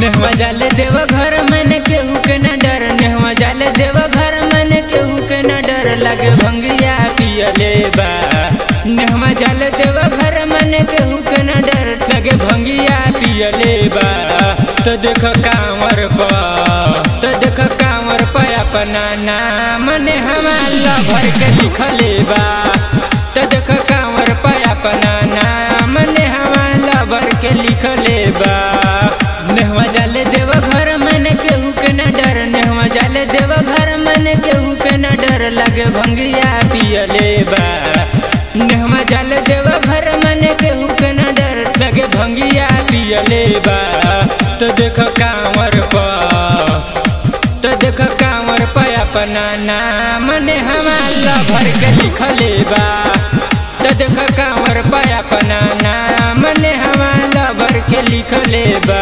नेहवा जाले देव घर मन केहू के न डर नेहवा जाले देव घर मन केहू के न डर लगे भंगिया पियले बा नेहवा जाले देव घर मन केहू के न डर लगे भंगिया पियले बा तो देख कांवर पा तो देख कांवर पे अपना नाम नेहवा भर के लिखले बा तो देख कांवर पे अपना नाम नेहवा भर के लिखले बा नेहवा जाले देव घर मन केहू के न डर नेहवा जाले देव घर मन केहू के न डर लगे भंगिया पियले बा नेहवा जाले देव घर मन केहू के न डर लगे भंगिया पियले बा तो देख कांवर पा तो देख कांवर पे अपना नाम नेहवा भर के लिखले बा तो देख कांवर पे अपना नाम नेहवा भर के लिखले बा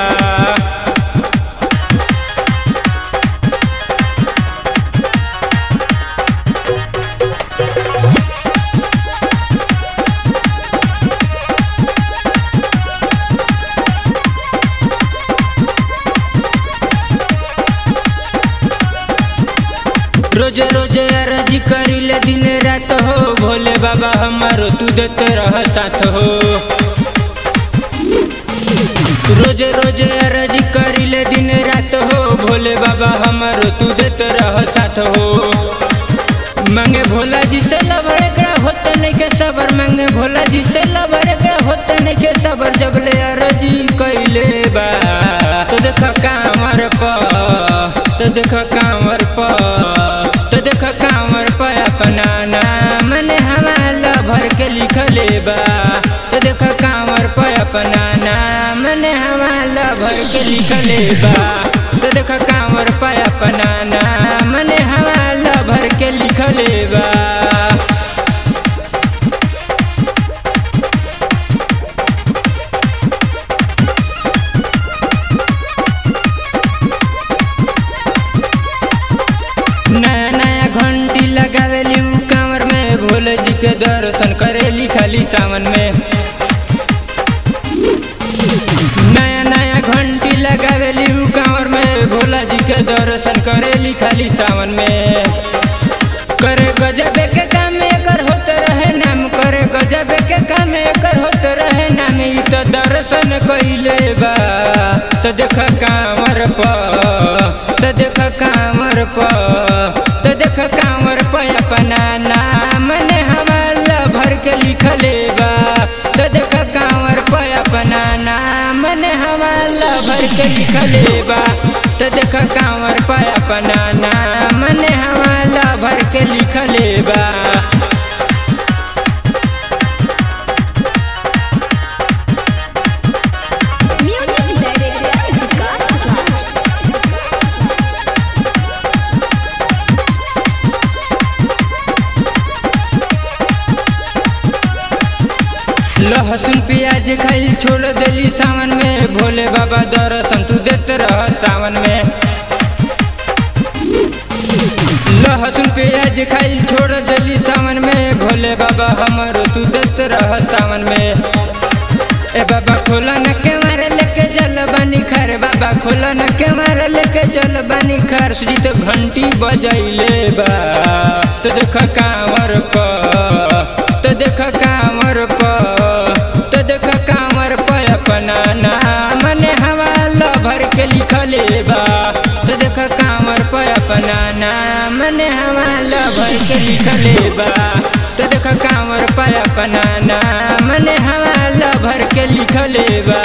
रोजे रोजे अरजी करिले दिन रात हो भोले बाबा हमारो तू देते रह साथ हो रोजे रोजे अरजी करिले दिन रात हो भोले बाबा हमारो तू देते रह साथ हो मांगे भोला जी से लबड़े का होते नहीं के सबर मांगे भोला जी से लबड़े का होते नहीं के सबर जब ले अरजी कैले बा तो देख कांवर प तो देख कांवर प तो देख कांवर प अपना नाम ने हमारा भर के लिखले बा तो देख कांवर प अपना नाम ने हमारा भर के लिखले बा तो देख कांवर प अपना नाम ने हमारा भर के लिखले बा नया नया घंटी लगावेली उ कांवर में भोले जी के दर्शन करेली खाली सावन में नया नया घंटी लगावेली उ कांवर में भोला जी के दर्शन करेली खाली सावन में करे गजबे के काम एकर होत रहे नाम करे गजबे के काम एकर होत रहे नाम ई तो दर्शन कइले बा तो देख कांवर प तो देख कांवर प तो देख कांवर प अपना नाम ने हमारा भर के लिखले बा तो देख कांवर प अपना नाम ने हमारा भर के लिखले बा तो देख कांवर प अपना नाम ने हमारा भर के लिखले बा Music director Vikas Raj. लहसुन प्याज खाई छोड़ देली सावन में भोले बाबा दर्शन तू देते रह सावन में लहसुन प्याज खाई छोड़ देली सावन में भोले बाबा हमारो तू देते रह सावन में ए बाबा खोला न के मारे लेके जल बनी खर बाबा खोला न के मारे लेके जल बनी खर श्री तो घंटी बजैले बा तो देख कांवर प तो देख कांवर प तो देख कांवर प अपना नाम ने हवाला भर के लिखले बा तो देख कांवर प अपना नाम ने हवाला भर के लिखले बा तो देख कांवर प अपना नाम ने हवाला भर के लिखले बा